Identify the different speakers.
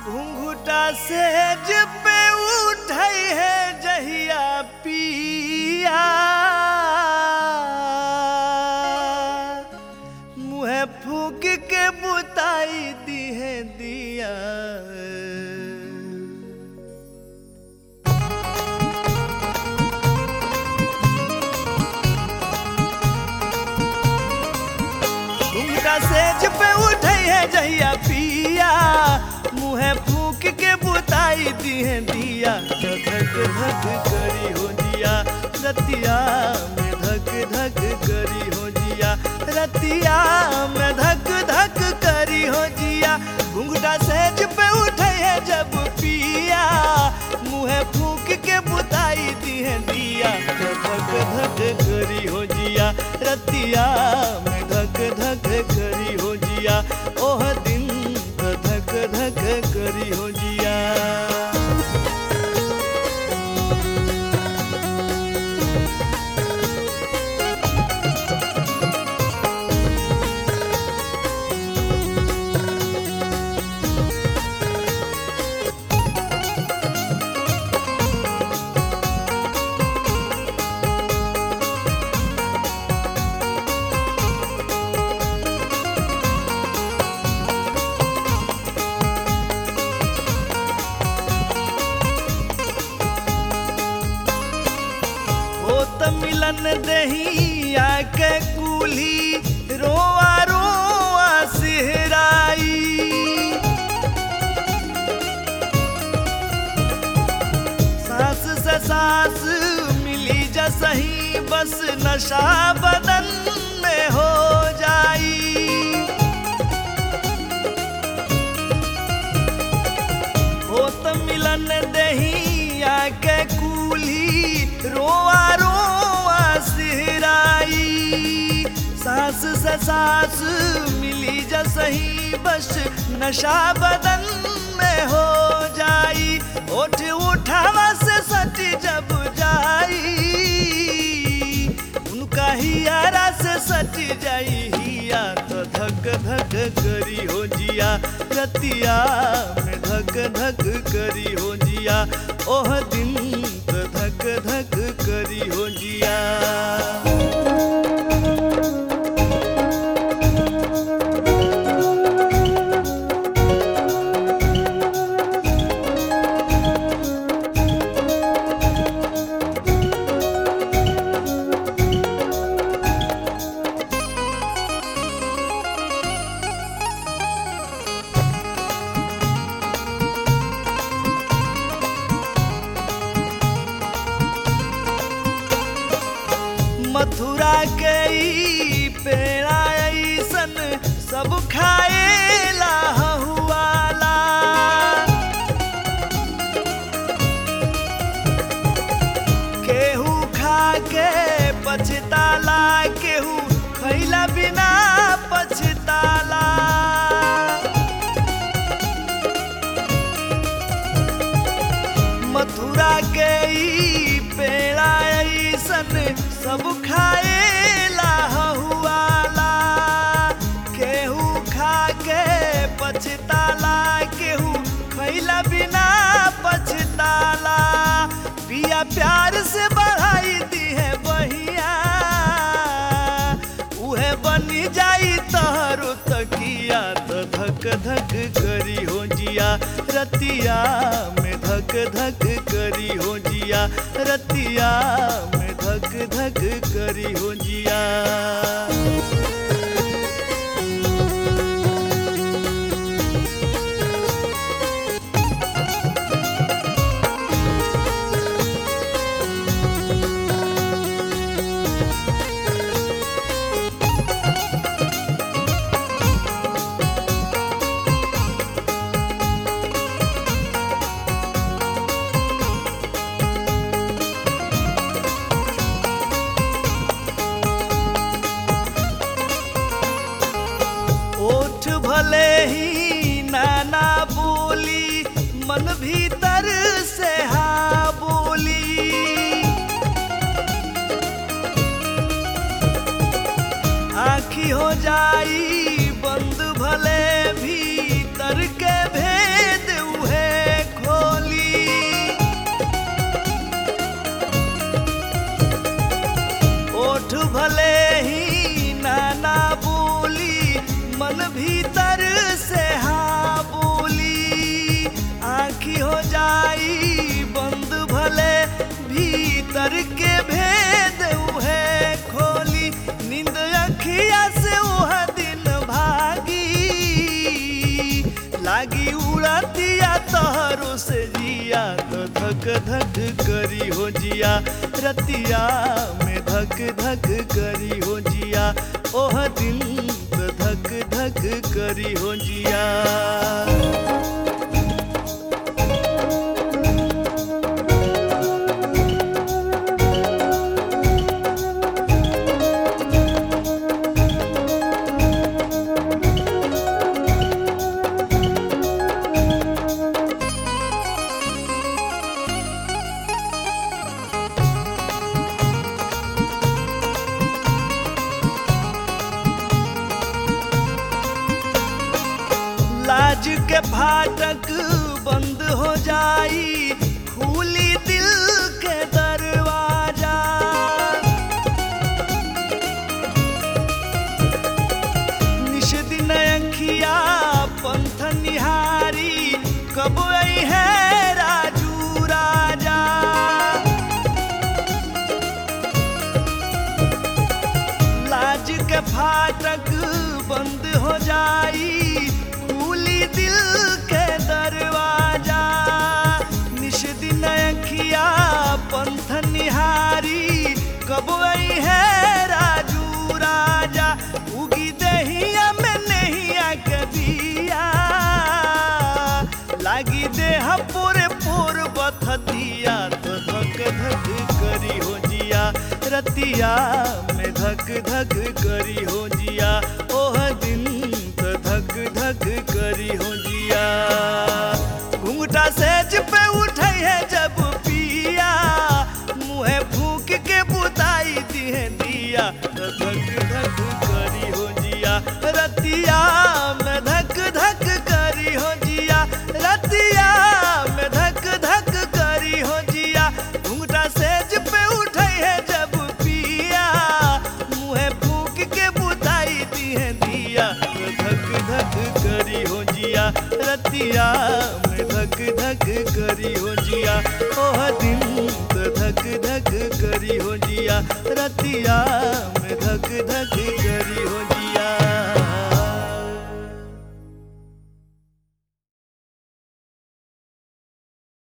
Speaker 1: घुंघुटा सेज पे उठई है जहिया पिया मुँह फूक के बुताई दी है दिया घुंघटा सेज पे उठई है जहिया पिया मुँह फूक के बुताई दी है दिया धक धक करी हो जिया रतिया में धक धक करी हो जिया रतिया में धक धक करी हो जिया घुंघटा सेज पे उठे है जब पिया मुँह फूक के बुताई दी है दिया धक धक करी हो जिया रतिया में धक धक करी हो जिया ओह दिन धक धक करी हो जिया हो त मिलन दही आके कूल्ही रोआ रोआ सिहराई सास से सास मिली जसही बस नशा बदन में हो जाई हो त मिलन दही आके कूल्ही रोआ रोआ सिहराई सास से सास मिली जसही बस नशा बदन में हो जाई ओठ उठावा से सट जब जाई उनका हियारा से सट जाई हिया तो धक धक करी हो जिया रतिया में धक धक करी हो जिया ओह दिन तो धक धक करी हो जिया मथुरा के ई पेड़ा ऐसन सब खाएला हुआला केहू खा के पछताला केहू खैला बिना पछताला मथुरा के ई पेड़ा ऐसन सब खाएला हुआला केहू खा के पछताला केहू खैला बिना पछताला पिया प्यार से बढ़ाई दी है बहिया उहे बनी जाई तहरो तकिया तो धक धक करी हो जिया रतिया में धक धक करी हो जिया रतिया में धक धक करी हो जिया ओठ भले ही नाना बोली मन भीतर से हा बोली आखी हो जाई बंद भले भीतर के भेद लागी उड़तिया तहरो से जिया तो धक धक करी हो जिया रतिया में धक धक करी हो जिया ओह दिन तो धक धक करी हो जिया लाज के फाटक बंद हो जाई खुली दिल के दरवाजा निश दिन अखिया पंथ निहारी कब आई है राजू राजा लाज के फाटक बंद हो जाई खुली दिल के दरवाजा निश दिन अखिया पंथ निहारी कब आई है राजू राजा उगी दहिया में नहीं कबिया लागी देह पूरे पूर बथ दिया तो धक धक करी हो जिया रतिया में धक धक करी हो जिया ओह दिन तो धक धक करी हो जिया घुंघटा सेज पे उठे है जब पिया मुँह फूक के बुताई दिए दिया तो धक धक करी हो जिया रतिया में धक धक करी हो जिया रतिया में धक धक करी हो जिया घुंघटा सेज पे उठे है जब पिया मुँह फूक के बुताई दिए दिया तो धक धक करी हो जिया रतिया में धक धक करी हो जिया ओह दिन तो धक धक करी हो जिया रतिया